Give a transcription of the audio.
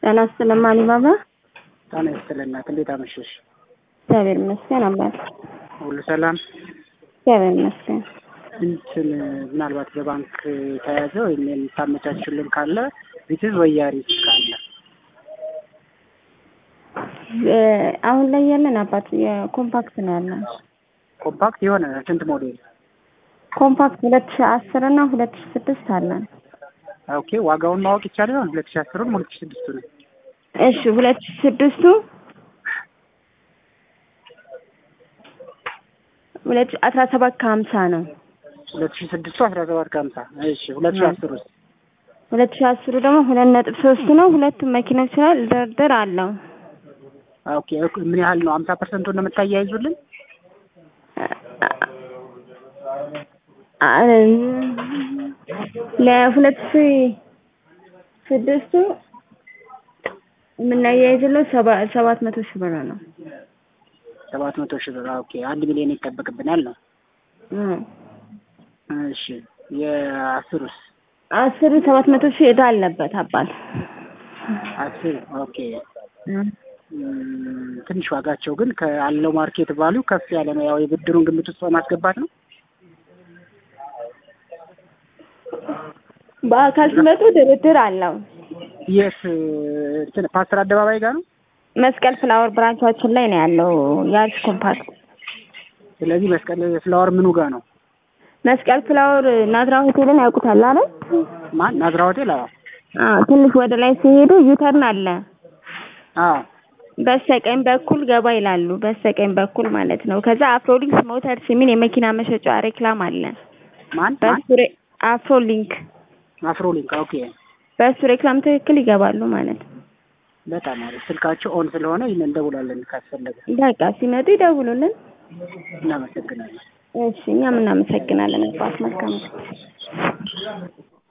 ጤና ይስጥልኝ አሊባባ። ጤና ይስጥልኝ እናት፣ እንዴት አመሸሽ? እግዚአብሔር ይመስገን አባት። ሁሉ ሰላም? እግዚአብሔር ይመስገን። እንትን ምናልባት በባንክ የተያዘ ወይም የምታመቻችልን ካለ ቢትዝ ወያሪስ ካለ አሁን ላይ ያለን አባት የኮምፓክት ነው ያለን። ኮምፓክት የሆነ ስንት ሞዴል? ኮምፓክት ሁለት ሺህ አስር እና ሁለት ሺህ ስድስት አለን። ኦኬ ዋጋውን ማወቅ ይቻላል? አሁን ሁለት ሺህ አስሩን ሁለት ሺህ ስድስቱን እሺ ሁለት ሺህ ስድስቱ ሁለት ሺህ አስራ ሰባት ከሀምሳ ነው። ሁለት ሺህ ስድስቱ አስራ ሰባት ከሀምሳ እሺ ሁለት ሺህ አስር ውስጥ ሁለት ሺህ አስሩ ደግሞ ሁለት ነጥብ ሶስት ነው። ሁለቱም መኪኖች ላይ ድርድር አለው። ኦኬ ምን ያህል ነው? ሀምሳ ፐርሰንቱን ነው የምታያይዙልን? ለሁለት ሺህ ስድስቱ የምናያይዝለው ሰባት መቶ ሺህ ብር ነው። ሰባት መቶ ሺህ ብር ኦኬ። አንድ ሚሊዮን ይጠበቅብናል ነው። እሺ የአስሩስ? አስሩ ሰባት መቶ ሺህ ዕዳ አለበት አባት። አስር ኦኬ። ትንሽ ዋጋቸው ግን ካለው ማርኬት ቫሊዩ ከፍ ያለ ነው። ያው የብድሩን ግምት ውስጥ በማስገባት ነው። በአካል ሲመጡ ድርድር አለው። የት እንትን ፓስተር አደባባይ ጋር ነው። መስቀል ፍላወር ብራንቻችን ላይ ነው ያለው ያዝ ኮምፓክት። ስለዚህ መስቀል ፍላወር ምኑ ጋር ነው? መስቀል ፍላወር ናዝራ ሆቴልን ያውቁታል አይደል? ማን ናዝራ ሆቴል? አዎ አዎ። ትንሽ ወደ ላይ ሲሄዱ ዩተርን አለ። አዎ በስተቀኝ በኩል ገባ ይላሉ። በስተቀኝ በኩል ማለት ነው። ከዛ አፍሮሊንክስ ሞተርስ የሚል የመኪና መሸጫ ሬክላም አለ። ማን በሱ ሬ- አፍሮሊንክ አፍሮሊንክ ኦኬ። በሱ ሬክላም ትክክል ይገባሉ ማለት ነው። በጣም አሪፍ። ስልካቸው ኦን ስለሆነ ይህን እንደውላለን ካስፈለገ። በቃ ሲመጡ ይደውሉልን። እናመሰግናለን። እሺ እኛም እናመሰግናለን። አባት መልካም